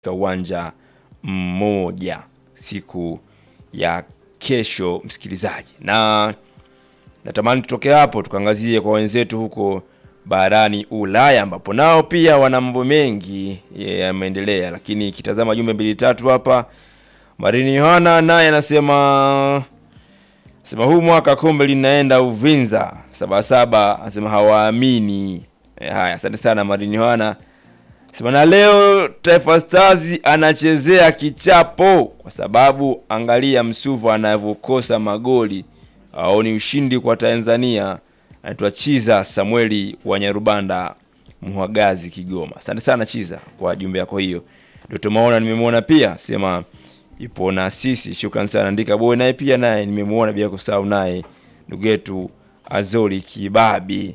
katika uwanja mmoja siku ya kesho, msikilizaji, na natamani tutoke hapo tukaangazie kwa wenzetu huko barani Ulaya ambapo nao pia wana mambo mengi yameendelea, lakini ikitazama jumbe mbili tatu hapa, Marini Yohana naye anasema sema huu mwaka kombe linaenda Uvinza Sabasaba, anasema hawaamini. E, haya, asante sana Marini Yohana sema na leo Taifa Stars anachezea kichapo kwa sababu angalia Msuva anavyokosa magoli au ni ushindi kwa Tanzania. Anaitwa Chiza Samueli wa Nyarubanda Muhagazi Kigoma. Asante sana Chiza kwa jumbe yako hiyo. Doto Maona nimemwona pia sema ipo na sisi, shukrani sana. Andika boy naye pia naye nimemwona bila kusahau naye ndugu yetu Azori Kibabi.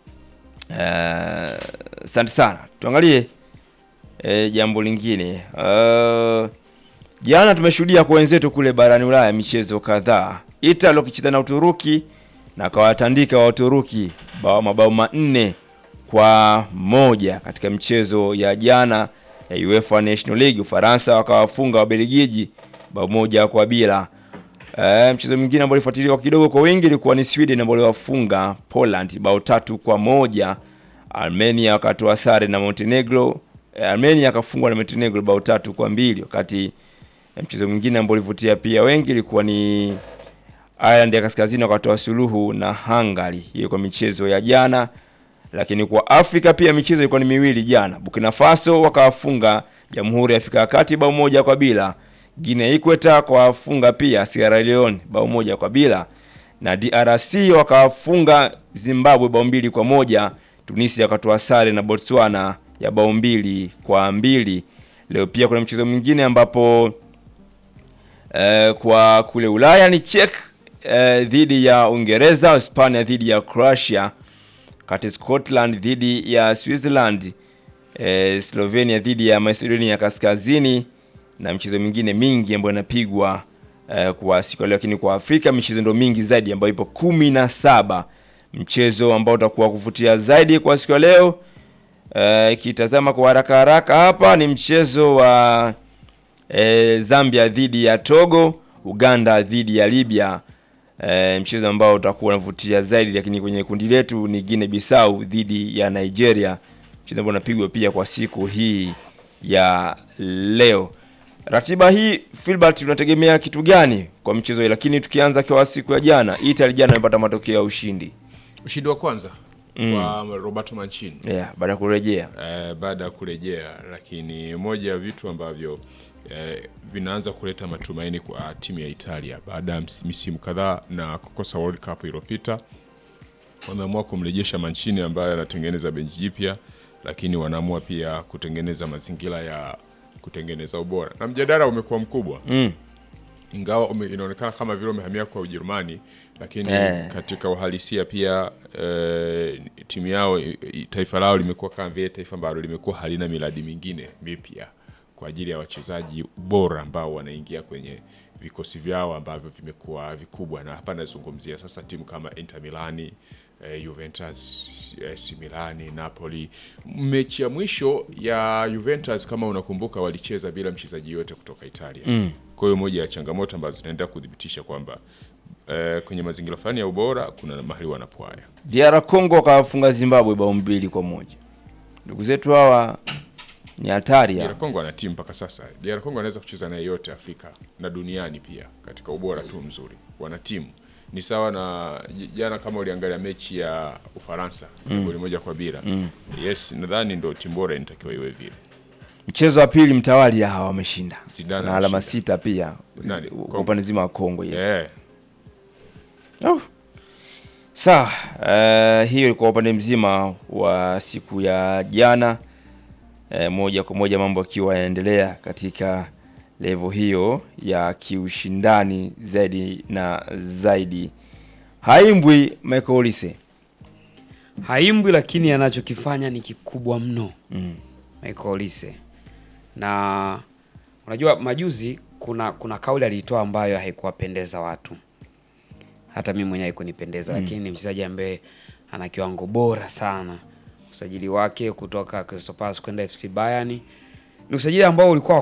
Asante uh, sana. Tuangalie E, jambo lingine uh, jana tumeshuhudia kwa wenzetu kule barani Ulaya michezo kadhaa. Italy wakicheza na Uturuki na kawatandika wa Uturuki bao mabao manne kwa moja katika mchezo ya jana ya UEFA National League. Ufaransa wakawafunga Wabelgiji bao moja kwa bila. E, mchezo mwingine ambao ulifuatiliwa kidogo kwa wingi ilikuwa ni Sweden ambao waliwafunga Poland bao tatu kwa moja. Armenia wakatoa sare na Montenegro. Armenia akafungwa na Montenegro bao tatu kwa mbili, wakati mchezo mwingine ambao ulivutia pia wengi ilikuwa ni Ireland ya Kaskazini wakatoa suluhu na Hungary, hiyo kwa michezo ya jana. Lakini kwa Afrika pia michezo ilikuwa ni miwili jana. Burkina Faso wakawafunga Jamhuri ya Afrika ya Kati bao moja kwa bila. Guinea Ikweta kawafunga pia Sierra Leone bao moja kwa bila, na DRC wakawafunga Zimbabwe bao mbili kwa moja. Tunisia wakatoa sare na Botswana ya bao mbili kwa mbili. Leo pia kuna mchezo mwingine ambapo eh, kwa kule Ulaya ni Czech eh, dhidi ya Uingereza, Hispania dhidi ya Croatia, kati Scotland dhidi ya Switzerland, eh, Slovenia dhidi ya Macedonia Kaskazini na mchezo mingine mingi ambayo inapigwa eh, kwa siku leo. Lakini kwa Afrika michezo ndio mingi zaidi ambayo ipo kumi na saba. Mchezo ambao utakuwa kuvutia zaidi kwa siku ya leo ikitazama uh, kwa haraka haraka hapa ni mchezo wa uh, Zambia dhidi ya Togo, Uganda dhidi ya Libya, uh, mchezo ambao utakuwa unavutia zaidi. Lakini kwenye kundi letu ni Guinea Bissau dhidi ya Nigeria, mchezo ambao unapigwa pia kwa siku hii ya leo. Ratiba hii Filbert, tunategemea kitu gani kwa mchezo hii? Lakini tukianza kwa siku ya jana, Italy jana imepata matokeo ya ushindi, ushindi wa kwanza Mm. wa Roberto Mancini yeah, baada ya kurejea eh, baada ya kurejea, lakini moja ya vitu ambavyo eh, vinaanza kuleta matumaini kwa timu ya Italia baada ya misimu kadhaa na kukosa World Cup iliyopita, wameamua kumrejesha Mancini ambaye anatengeneza benchi jipya, lakini wanaamua pia kutengeneza mazingira ya kutengeneza ubora na mjadala umekuwa mkubwa mm. ingawa ume, inaonekana kama vile umehamia kwa Ujerumani lakini eh, katika uhalisia pia eh, timu yao taifa lao limekuwa kama vile taifa ambalo limekuwa halina miradi mingine mipya kwa ajili ya wachezaji bora ambao wanaingia kwenye vikosi vyao ambavyo vimekuwa vikubwa, na hapa nazungumzia sasa timu kama Inter Milani eh, Juventus, AC Milani, Napoli. Mechi ya mwisho ya Juventus kama unakumbuka, walicheza bila mchezaji yote kutoka Italia mm. Kwa hiyo moja ya changamoto ambazo zinaendelea kudhibitisha kwamba Uh, kwenye mazingira fulani ya ubora kuna mahali wanapwaya. DR Congo wakawafunga Zimbabwe bao mbili kwa moja. Ndugu zetu hawa ni hatari. DR Congo ana timu mpaka sasa. DR Congo anaweza kucheza na yeyote Afrika na duniani pia katika ubora tu mzuri, wana timu ni sawa na jana, kama uliangalia mechi ya Ufaransa mm. goli moja kwa bila mm. Yes, nadhani ndio timu bora inatakiwa iwe vile. Mchezo wa pili mtawali hawa wameshinda na alama sita pia kwa upande zima wa Kongo. Yes. Yeah. Oh. Sawa, uh, hiyo ilikuwa upande mzima wa siku ya jana. Uh, moja kwa moja mambo akiwa yanaendelea katika level hiyo ya kiushindani zaidi na zaidi. Haimbwi Michael Olise, haimbwi, lakini anachokifanya ni kikubwa mno mm. Michael Olise, na unajua majuzi kuna kuna kauli aliitoa ambayo haikuwapendeza watu hata mimi mwenyewe haikunipendeza, mm. lakini ni mchezaji ambaye ana kiwango bora sana. Usajili wake kutoka Crystal Palace kwenda FC Bayern ni usajili ambao ulikuwa